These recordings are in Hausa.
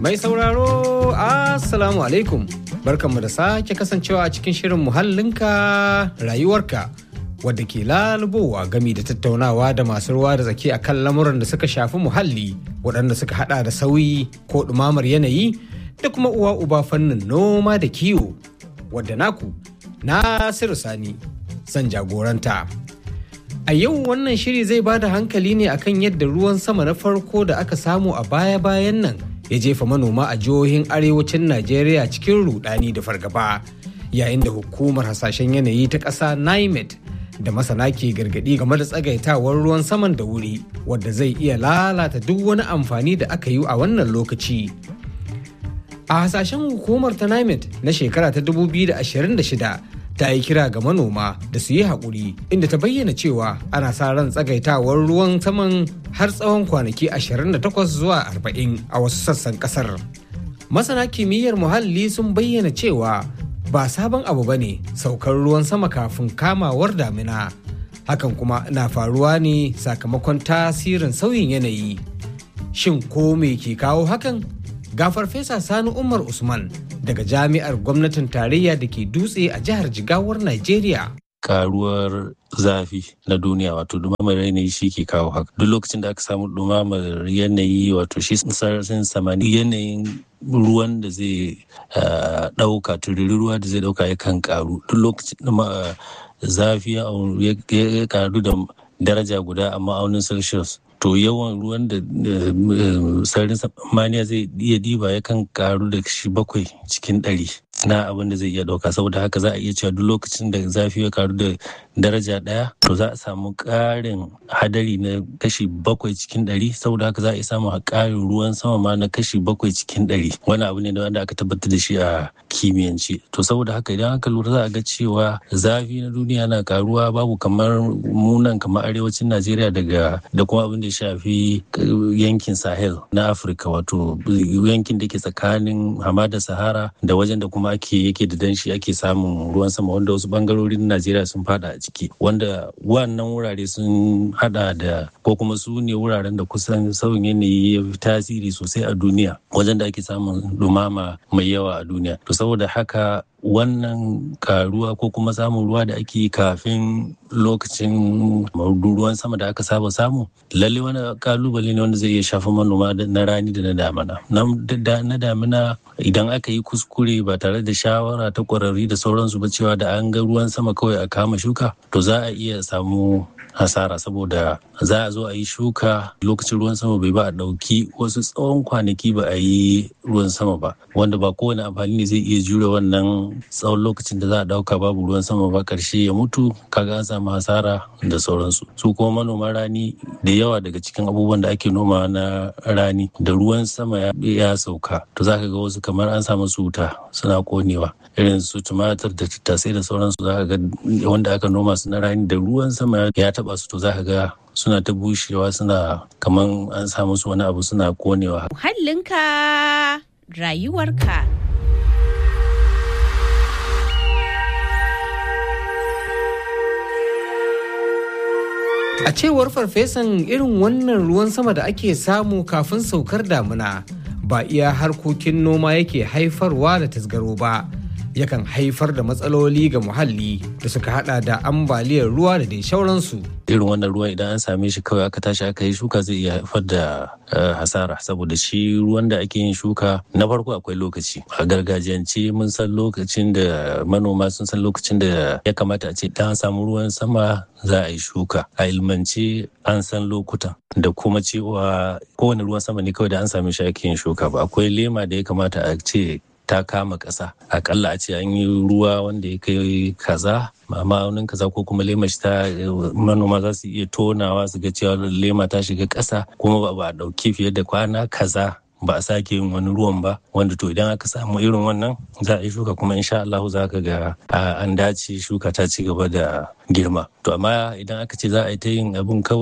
Mai sauraro, Assalamu alaikum. Barkanmu da sake kasancewa a cikin shirin muhallinka rayuwarka wadda ke lalubowa gami da tattaunawa da masu ruwa da tsaki akan lamuran da suka shafi muhalli waɗanda suka hada da sauyi ko ɗumamar yanayi da kuma uwa uba fannin noma da kiwo wadda naku Nasiru Sani zan jagoranta. A yau wannan shiri zai ba da hankali ne akan yadda ruwan sama na farko da aka samu a baya-bayan nan ya jefa manoma a jihohin arewacin Najeriya cikin rudani da fargaba yayin da hukumar hasashen yanayi ta ƙasa NIMET da masana ke gargaɗi game da tsagaitawar ruwan saman da wuri wadda zai iya lalata duk wani amfani da aka yi a wannan lokaci. A hasashen hukumar ta NIMET na shekara ta 2026 ta yi kira ga manoma da su yi haƙuri inda ta bayyana cewa ana sa ran tsagaitawar ruwan saman har tsawon kwanaki 28 zuwa 40 a wasu sassan ƙasar. Masana kimiyyar muhalli sun bayyana cewa ba sabon abu ba ne saukar ruwan sama kafin kamawar damina. Hakan kuma na faruwa ne sakamakon tasirin sauyin yanayi. Shin ko me ke kawo hakan? Ga Farfesa Sani Umar Usman daga jami'ar gwamnatin tarayya da ke dutse a jihar Jigawar Najeriya. karuwar zafi na duniya wato dumamar yanayi shi ke kawo haka duk lokacin da aka samu dumamar yanayi wato shi sararin samani yanayin ruwan da zai dauka tururi ruwa da zai dauka yakan karu duk lokacin da zafi ya karu da daraja guda a ma'aunin celsius to yawan ruwan da sararin samaniya zai iya diba yakan karu da shi bakwai cikin ɗari na abin da zai iya ɗauka saboda haka za a iya cewa duk lokacin da zafi ya karu da daraja ɗaya to za a samu ƙarin hadari na kashi bakwai cikin ɗari saboda haka za a iya samun ƙarin ruwan sama ma na kashi bakwai cikin ɗari wani abu ne da wanda aka tabbatar da shi a kimiyyance to saboda haka idan aka lura za a ga cewa zafi na duniya na karuwa babu kamar munan kamar arewacin najeriya daga da kuma abin da ya shafi yankin sahel na afirka wato yankin da ke tsakanin hamada sahara da wajen da kuma ake yake da danshi ake samun ruwan sama wanda wasu bangarorin najeriya sun fada a ciki wanda wannan wurare sun hada da ko kuma su ne wuraren da kusan sauyin yanayi ya fi tasiri sosai a duniya wajen da ake samun dumama mai yawa a duniya to saboda haka wannan karuwa ko kuma samun ruwa da ake kafin lokacin ruwan sama da aka saba samu lalle wani kalubale ne wanda zai iya shafa manoma na rani da na damina na damina idan aka yi kuskure ba tare da shawara ta kwararri da sauransu ba cewa da an ga ruwan sama kawai a kama shuka to za a iya samu hasara saboda za a zo a yi shuka lokacin ruwan sama bai ba a ɗauki wasu tsawon kwanaki ba a yi ruwan sama ba wanda ba kowane amfani ne zai iya jure wannan tsawon lokacin da za a ɗauka babu ruwan sama ba ƙarshe ya mutu kaga an samu hasara da sauransu su kuma manoman rani da yawa daga cikin abubuwan da ake noma na rani da ruwan sama ya sauka to za ka ga wasu kamar an samu su wuta suna konewa irin su tumatir da tattasai da sauransu za ka ga wanda aka noma su na rani da ruwan sama ya taba su to za ka ga suna ta bushewa suna kaman an sa musu wani abu suna konewa. Muhallinka rayuwarka. A cewar farfesan irin wannan ruwan sama da ake samu kafin saukar damuna ba iya harkokin noma yake haifarwa da tasgaro ba. yakan haifar da matsaloli ga muhalli da suka hada da ambaliyar ruwa da dai sauransu. irin wannan ruwan idan an same shi kawai aka tashi aka yi shuka zai iya haifar da hasara saboda shi ruwan da ake yin shuka na farko akwai lokaci a gargajiyance mun san lokacin da manoma sun san lokacin da ya kamata a ce idan an samu ruwan sama za a yi shuka a ilmance an san lokutan da kuma cewa kowane ruwan sama ne kawai da an same shi ake yin shuka ba akwai lema da ya kamata a ce ta kama ƙasa akalla a ce an yi ruwa wanda ya kai kaza ma'aunin kaza ko kuma lema ta manoma za su iya tonawa su ga cewa lema ta shiga ƙasa kuma ba a ɗauki fiye da kwana kaza ba a sake yin wani ruwan ba wanda to idan aka samu irin wannan za a yi shuka kuma insha Allah za ka ga an dace shuka ta ci gaba da girma to amma idan aka ce za a yi ta yin abin kawai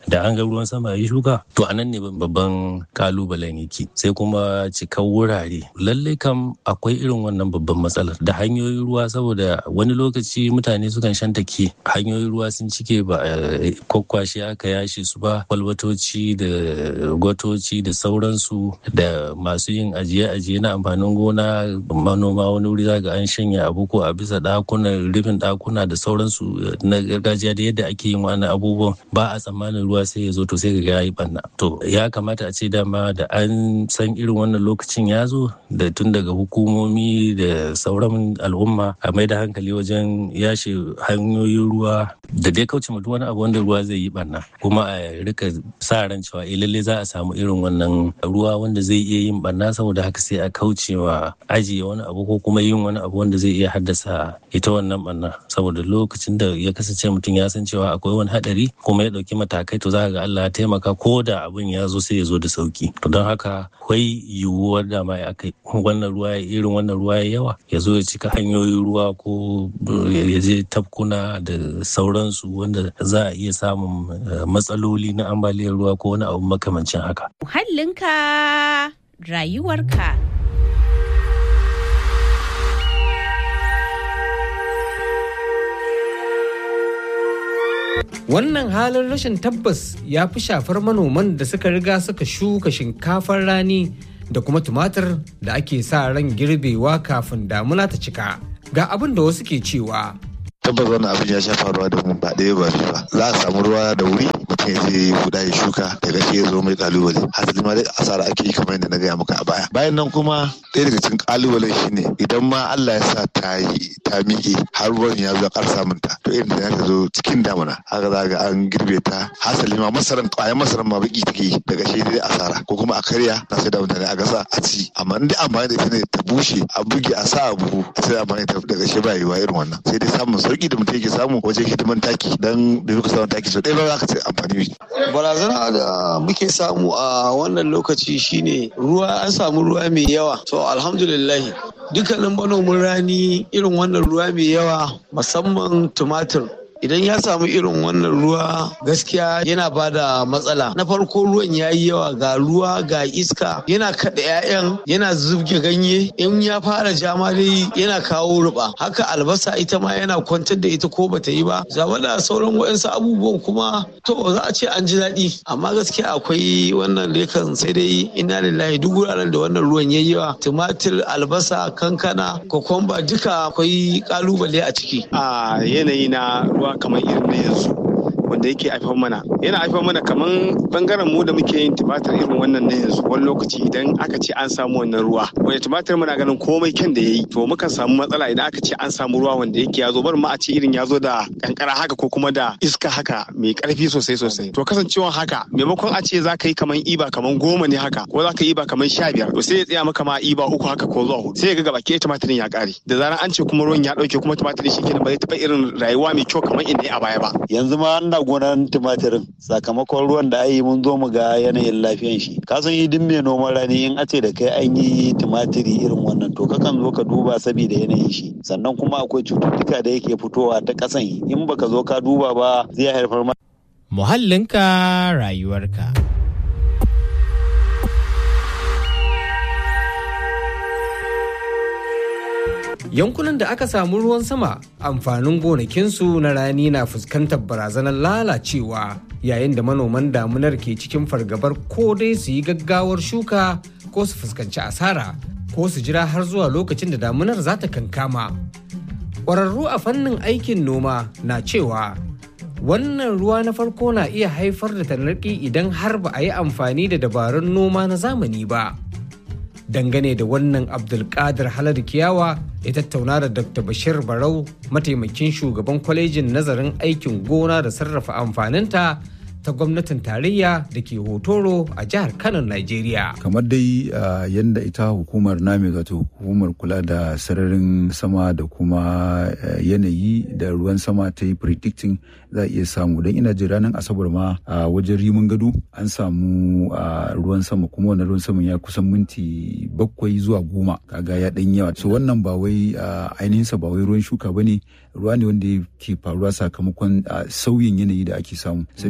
da an ga ruwan sama ya shuka to a nan ne babban kalubalen yake sai kuma cikar wurare lallai kam akwai irin wannan babban matsalar da hanyoyin ruwa saboda wani lokaci mutane sukan shantake hanyoyin ruwa sun cike ba kwakwashe aka yashe su ba kwalbatoci da gwatoci da sauransu da masu yin ajiye-ajiye na amfanin gona manoma wani wuri zaga an shanya abu ko a bisa dakunan rufin dakuna da sauransu na gargajiya da yadda ake yin wannan abubuwan ba a tsammanin ruwa sai ya zo to sai ga yayi banna to ya kamata a ce dama da an san irin wannan lokacin ya zo da tun daga hukumomi da sauran al'umma a mai da hankali wajen yashe hanyoyin ruwa da dai kauce mutu wani abu wanda ruwa zai yi barna kuma a rika sa ran cewa eh lalle za a samu irin wannan ruwa wanda zai iya yin barna saboda haka sai a kauce wa ajiye wani abu ko kuma yin wani abu wanda zai iya haddasa ita wannan barna saboda lokacin da ya kasance mutum ya san cewa akwai wani hadari kuma ya dauki matakai to za ga Allah ya taimaka ko da abin ya zo sai ya zo da sauki to don haka akwai yiwuwar da ma ya kai wannan ruwa irin wannan ruwa ya yawa ya zo ya cika hanyoyin ruwa ko ya je tafkuna da sauransu wanda za a iya samun matsaloli na ambaliyar ruwa ko wani abu makamancin haka. Muhallinka rayuwarka. Wannan halin rashin tabbas ya fi shafar manoman da suka riga suka shuka shinkafar rani da kuma tumatir da ake sa ran girbewa kafin damuna ta cika. Ga abin da wasu ke cewa. tabbas wannan abin ya sha faruwa da mu ba ɗaya ba biyu ba za a samu ruwa da wuri mutum ya je huda ya shuka daga shi ya zo mai kalubale hasali ma dai asara ake yi kamar yadda na gaya maka a baya bayan nan kuma ɗaya daga cikin kalubalen shine idan ma Allah ya sa ta yi ta miƙe har ruwan ya zo ƙar samun ta to irin da ta zo cikin damuna haka za ga an girbe ta hasali ma masaran ƙwayan masaran ma baki take yi daga shi dai asara ko kuma a karya na sai da mutane a gasa a ci amma in dai amfani da ita ne ta bushe a buge a sa a buhu sai amfani da daga shi ba yiwa irin wannan sai dai samun sauki sauki da mutum yake samu wajen hidiman taki dan da muka samu taki so ɗaya ba za ka ce amfani barazana da muke samu a wannan lokaci shine ruwa an samu ruwa mai yawa to alhamdulillah dukkanin manomin rani irin wannan ruwa mai yawa musamman tumatir idan ya samu irin wannan ruwa gaskiya yana ba da matsala na farko ruwan ya yi yawa ga ruwa ga iska yana kaɗa 'ya'yan yana zubge ganye in ya fara jama dai yana kawo ruba haka albasa ita ma yana kwantar da ita ko bata yi ba zama da sauran waɗansu abubuwan kuma to za a ce an ji daɗi amma gaskiya akwai wannan da kan sai dai ina lillahi duk wuraren da wannan ruwan ya yi yawa tumatir albasa kankana kokomba duka akwai kalubale a ciki a yanayi na ruwa kamar irin na yanzu wanda yake haifar mana yana haifar mana kamar bangaren mu da muke yin tumatir irin wannan na yanzu wani lokaci idan aka ce an samu wannan ruwa wanda tumatir muna ganin komai kyan da yayi to mukan samu matsala idan aka ce an samu ruwa wanda yake ya zo bar ma a ce irin ya zo da kankara haka ko kuma da iska haka mai karfi sosai sosai to kasancewan haka maimakon a ce za ka yi kamar iba kamar goma ne haka ko za ka yi iba kamar sha biyar to sai ya tsaya maka ma iba uku haka ko zuwa hudu sai ya ga gaba ke tumatirin ya kare da zarar an ce kuma ruwan ya dauke kuma tumatirin shi kenan ba zai taba irin rayuwa mai kyau kamar inda ya a baya ba yanzu ma ina gonar tumatirin sakamakon ruwan da ayi mun zo mu ga yanayin lafiyan shi ka san idin mai noman rani in ace da kai an yi tumatiri irin wannan to kakan zo ka duba saboda yanayin shi sannan kuma akwai cututtuka da yake fitowa ta kasan in baka zo ka duba ba zai haifar ma muhallinka rayuwarka yankunan da aka samu ruwan sama amfanin gonakinsu na rani na fuskantar barazanar lalacewa yayin da manoman damunar ke cikin fargabar ko dai su yi gaggawar shuka ko su fuskanci asara ko su jira har zuwa lokacin da damunar za ta kankama ƙwararru a fannin aikin noma na cewa wannan ruwa na farko na iya haifar da tanarki idan har ba a yi amfani da dabarun noma na zamani ba dangane da wannan abdulkadir halar kiyawa ya tattauna da dr bashir barau mataimakin shugaban kwalejin nazarin aikin gona da sarrafa amfaninta ta gwamnatin tarayya da ke hotoro a jihar kano nigeria kamar dai yadda ita hukumar name wato hukumar kula da sararin sama da kuma yanayi da ruwan sama ta yi predicting za a iya samu don ina jin ranar asabar ma a wajen rimin gado an samu ruwan sama kuma wannan ruwan sama ya kusan minti bakwai zuwa goma kaga ya dan yawa so wannan ba wai ainihinsa ba wai ruwan shuka bane ruwa ne wanda ke faruwa sakamakon sauyin yanayi da ake samu saboda haka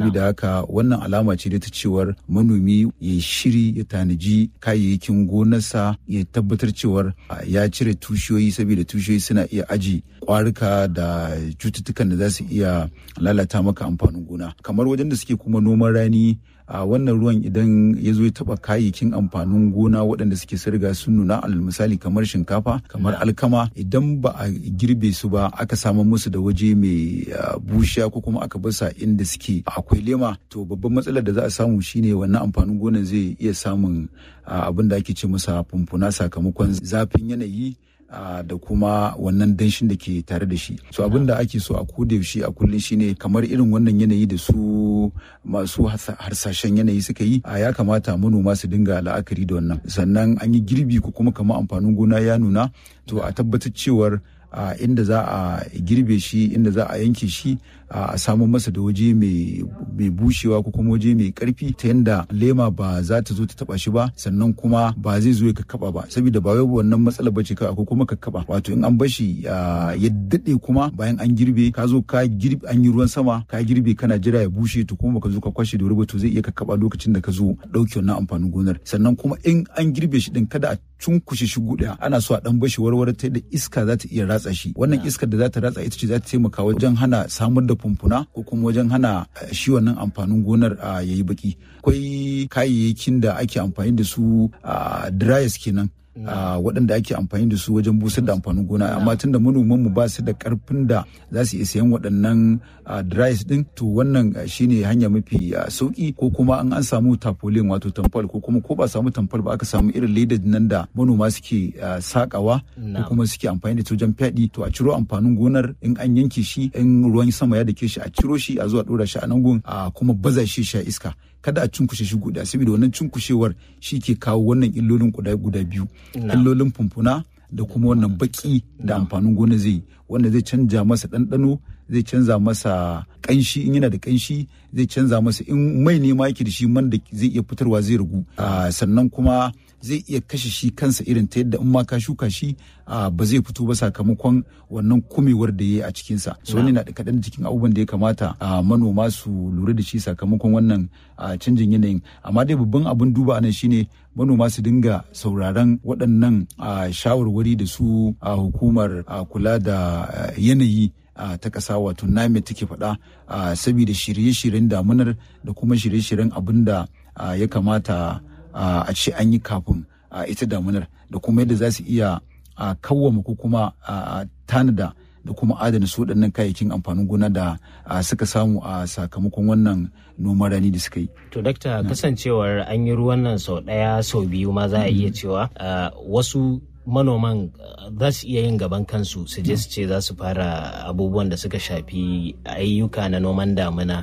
haka wannan alama ce da ta cewar manomi ya shiri ya tanaji kayayyakin gonarsa ya tabbatar cewar ya cire tushiyoyi saboda tushiyoyi suna iya aji kwarika da cututtukan da za su iya lalata maka amfanin gona kamar wajen da suke kuma noman rani a wannan ruwan idan ya zo ya taba kayayyakin amfanin gona waɗanda suke sarga sun nuna alal misali kamar shinkafa kamar alkama idan ba a girbe su ba aka samu musu da waje mai bushiya ko kuma aka basa inda suke akwai lema to babban matsalar da za a samu shine wannan amfanin gonan zai iya samun abin da ake ce masa fumfuna sakamakon zafin yanayi Uh, da kuma wannan danshin da ke tare da shi so abin da ake so a koda yaushe a kullum shine kamar irin wannan yanayi da su masu harsashen yanayi suka yi a ya kamata manoma su dinga la'akari da wannan sannan an yi girbi ko kuma kamar amfanin gona ya nuna to a tabbatar cewar a uh, inda za a girbe shi inda za a yanke shi uh, a samu masa da waje mai bushewa ko kuma waje mai karfi ta yadda lema ba za ta zo ta taba shi ba sannan kuma ba zai zo ya kakkaba ba saboda ba wai wannan matsala bace kawai ko kuma kakkaba wato in an bashi uh, ya dade kuma bayan an girbe ka zo ka girbe an yi ruwan sama ka girbe kana jira ya bushe to kuma ka zo ka kwashe da wuri to zai iya kakkaba lokacin da ka zo dauke wannan amfanin gonar sannan kuma in an girbe shi din kada a cunkushe shi guda ana so a dan bashi warware ta da iska za ta iya ratsa shi wannan iskar da za ta ratsa ita ce za ta taimaka wajen hana samar da fumfuna ko kuma wajen hana shi wannan amfanin gonar ya yi baki akwai kayayyakin da ake amfani da su dryers kenan Uh, waɗanda ake amfani da su wajen busar da amfanin gona amma tun da manoman mu ba su da karfin da za su iya sayan waɗannan uh, dryers din to wannan uh, shine hanya mafi sauki ko kuma an an samu tapolin wato tamfol ko kuma ko ba samu tamfol ba aka samu irin ledar nan da manoma suke sakawa ko kuma suke amfani da ta wajen fyaɗi to a ciro amfanin gonar in an yanke shi in ruwan sama ya dake shi a ciro shi a zuwa ɗora shi a nan gun a kuma baza shi sha iska kada a cunkushe shi guda saboda wannan cunkushewar shi ke kawo wannan illolin guda guda biyu illolin fumfuna da kuma wannan baki da amfanin gona zai wanda zai canja masa ɗanɗano zai canza masa ƙanshi in yana da ƙanshi zai canza masa in mai ne ma yake da shi man da zai iya fitarwa zai ragu sannan kuma zai iya kashe shi kansa irin ta yadda in ma ka shuka shi ba zai fito ba sakamakon wannan kumewar da ya yi a cikinsa so wani na da kaɗan cikin abubuwan da ya kamata manoma su lura da shi sakamakon wannan canjin yanayin amma dai babban abin duba anan shine manoma su dinga sauraron waɗannan shawarwari da su hukumar kula da yanayi ta ƙasa wato name take faɗa saboda shirye-shiryen damunar da kuma shirye-shiryen abin da ya kamata a ce an yi kafin ita damunar da kuma yadda za su iya kawwama ko kuma tanada da kuma adana su waɗannan kayayyakin amfanin gona da suka samu a sakamakon wannan noman rani da suka yi. To dakta kasancewar an yi ruwan nan sau ɗaya sau biyu ma za a iya cewa wasu manoman za su iya yin gaban kansu su je su ce za su fara abubuwan da suka shafi ayyuka na noman damina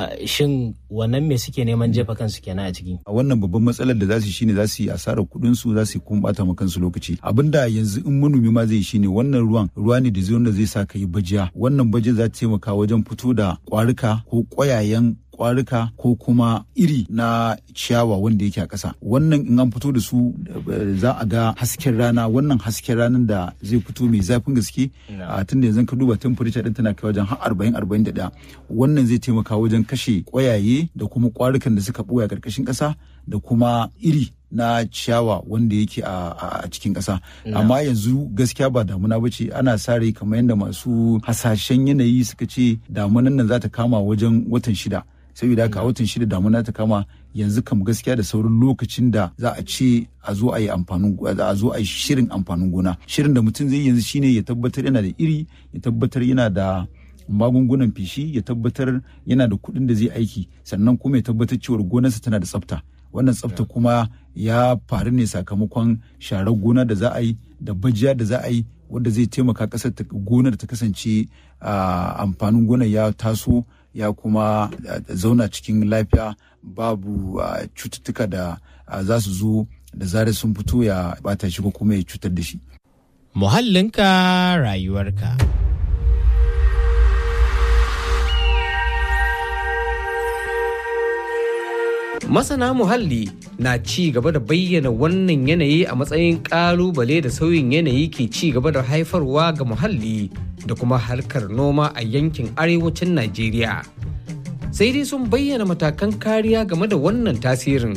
shin wannan me suke neman jefa kansu kenan a ciki a wannan babban matsalar da za su shine za su yi asarar kuɗin su za su kuma bata ma kansu lokaci abinda yanzu in manomi ma zai shine wannan ruwan ruwa ne da zai wanda zai sa ka yi bajiya wannan bajiya za ta taimaka wajen fito da kwarika ko ƙwayayen kwarika ko kuma iri na ciyawa wanda yake a ƙasa wannan in an fito da su za a ga hasken rana wannan hasken ranar da zai fito mai zafin gaske a tun da yanzu ka duba temperature din tana kai wajen har arba'in arba'in da ɗaya wannan zai taimaka wajen kashe ƙwayaye da kuma kwarikan da suka ɓoye a ƙarƙashin ƙasa da kuma iri na ciyawa wanda yake a cikin ƙasa amma yanzu gaskiya ba damuna ba ce ana sa rai kamar yadda masu hasashen yanayi suka ce damunan nan za ta kama wajen watan shida saboda haka a watan shida damuna ta kama yanzu kam gaskiya da sauran lokacin da za a ce a zo a yi amfanin a zo a yi shirin amfanin gona shirin da mutum zai yanzu shine ya tabbatar yana da iri ya tabbatar yana da magungunan fishi ya tabbatar yana da kuɗin da zai aiki sannan kuma ya tabbatar cewa gonarsa tana da tsafta wannan tsafta kuma ya faru ne sakamakon sharar gona da za a yi da bajiya da za a yi wanda zai taimaka ƙasar gonar ta kasance amfanin gonar ya taso ya kuma zauna cikin lafiya babu cututtuka da za su zo da zarar sun fito ya bata shi ko kuma ya cutar da shi. Muhallinka rayuwarka. Masana muhalli na ci gaba da bayyana wannan yanayi a matsayin ƙalubale da sauyin yanayi ke ci gaba da haifarwa ga muhalli da kuma harkar noma a yankin arewacin Najeriya. sai sai dai sun bayyana matakan kariya game da wannan tasirin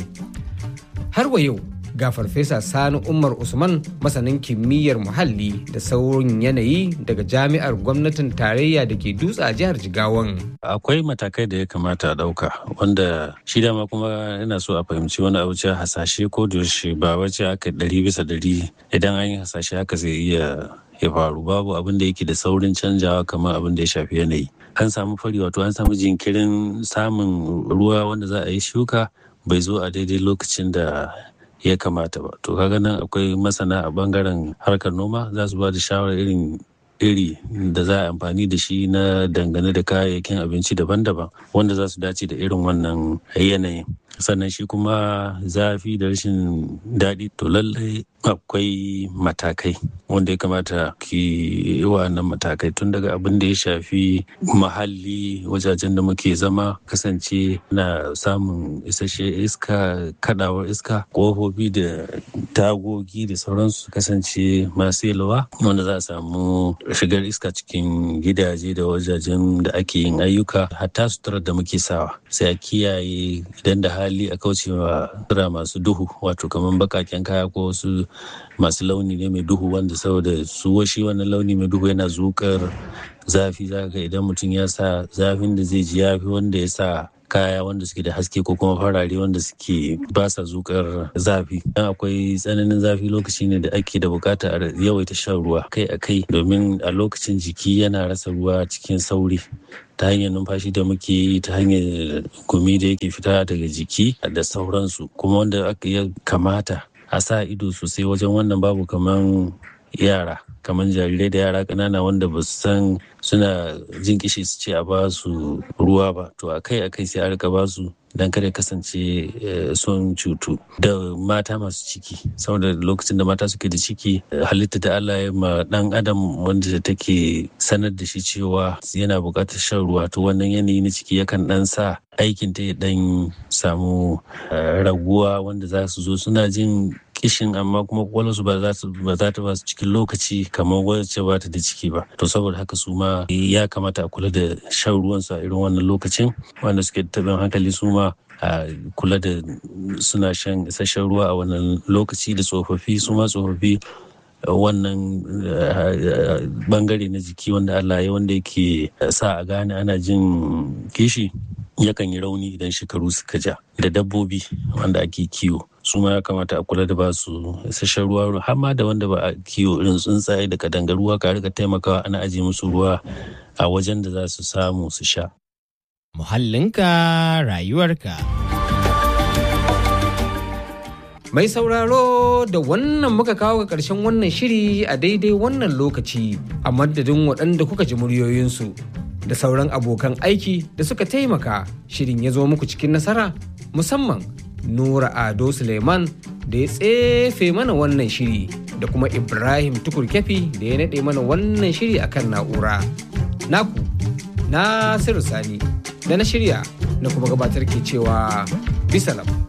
har wa yau ga farfesa sani umar usman masanin kimiyyar muhalli da saurin yanayi daga jami'ar gwamnatin tarayya da ke dutse a jihar jigawan akwai matakai da ya kamata a ɗauka wanda shi dama kuma yana so a fahimci wani abu cewa hasashe ko da yaushe ba wace aka ɗari bisa ɗari idan an yi hasashe haka zai iya ya faru babu abin da yake da saurin canjawa kamar abin da ya shafi yanayi an samu fari wato an samu jinkirin samun ruwa wanda za a yi shuka bai zo a daidai lokacin da ya kamata ba to kaga nan akwai masana a bangaren harkar noma za su ba da shawarar irin iri da za a amfani da shi na dangane da kayayyakin abinci daban-daban wanda za su dace da irin wannan yanayin sannan shi kuma zafi da rashin daɗi to lallai akwai matakai wanda ya kamata ki yi wannan matakai tun daga abin da ya shafi muhalli wajajen da muke zama kasance na samun isasshe iska kadawar iska ƙofofi da tagogi da sauransu kasance masu yalwa wanda za a samu shigar iska cikin gidaje da wajajen da ake yin ayyuka hatta suturar da muke sawa sai a kiyaye idan da hali a kaucewa sutura masu duhu wato kamar bakaken kaya ko wasu masu launi ne mai duhu wanda saboda su washi wannan launi mai duhu yana zukar zafi zaka idan mutum ya sa zafin da zai ji yafi wanda ya sa kaya wanda suke da haske ko kuma farare wanda suke ba sa zukar zafi dan akwai tsananin zafi lokaci ne da ake da bukata a yawaita shan ruwa kai a kai domin a lokacin jiki yana rasa ruwa cikin sauri ta hanyar numfashi da muke yi ta hanyar gumi da yake fita daga jiki da sauransu kuma wanda aka ya kamata a sa ido sosai wajen wannan babu kaman yara kamar jarirai da yara ƙanana wanda ba su san suna jin kishi su ce a ba su ruwa ba to akai akai sai a rika ba su dan kada kasance sun cutu da mata masu ciki saboda lokacin da mata suke da ciki halitta da Allah ya ma dan adam wanda take sanar da shi cewa yana buƙatar shan ruwa to wannan yanayi na ciki yakan dan sa aikin ta ya dan samu raguwa wanda za su zo suna jin kishin amma kuma kwakwalwarsu ba za ta ba su cikin lokaci kamar wacce ba ta da ciki ba to saboda haka su ma ya kamata a kula da shan ruwansu a irin wannan lokacin wanda suke taɓin hankali su ma a kula da suna shan isasshen ruwa a wannan lokaci da tsofaffi su ma tsofaffi wannan bangare na jiki wanda Allah ya wanda yake sa a gane ana jin kishi yakan yi rauni idan shekaru suka ja da dabbobi wanda ake kiwo su ma ya kamata a kula da ba su isasshen ruwa har ma da wanda ba a kiwo irin tsuntsaye da kadangaruwa ka rika taimakawa ana ajiye musu ruwa a wajen da za su samu su sha. Muhallinka rayuwarka. Mai sauraro da wannan muka kawo ga ƙarshen wannan shiri a daidai wannan lokaci a madadin waɗanda kuka ji muryoyinsu da sauran abokan aiki da suka taimaka shirin ya zo muku cikin nasara musamman Nura Ado Suleiman da ya tsefe mana wannan shiri da kuma Ibrahim Tukur Kefi da ya naɗe mana wannan shiri akan na'ura. Naku, Nasiru Sani da na shirya na kuma gabatar ke cewa bisalam.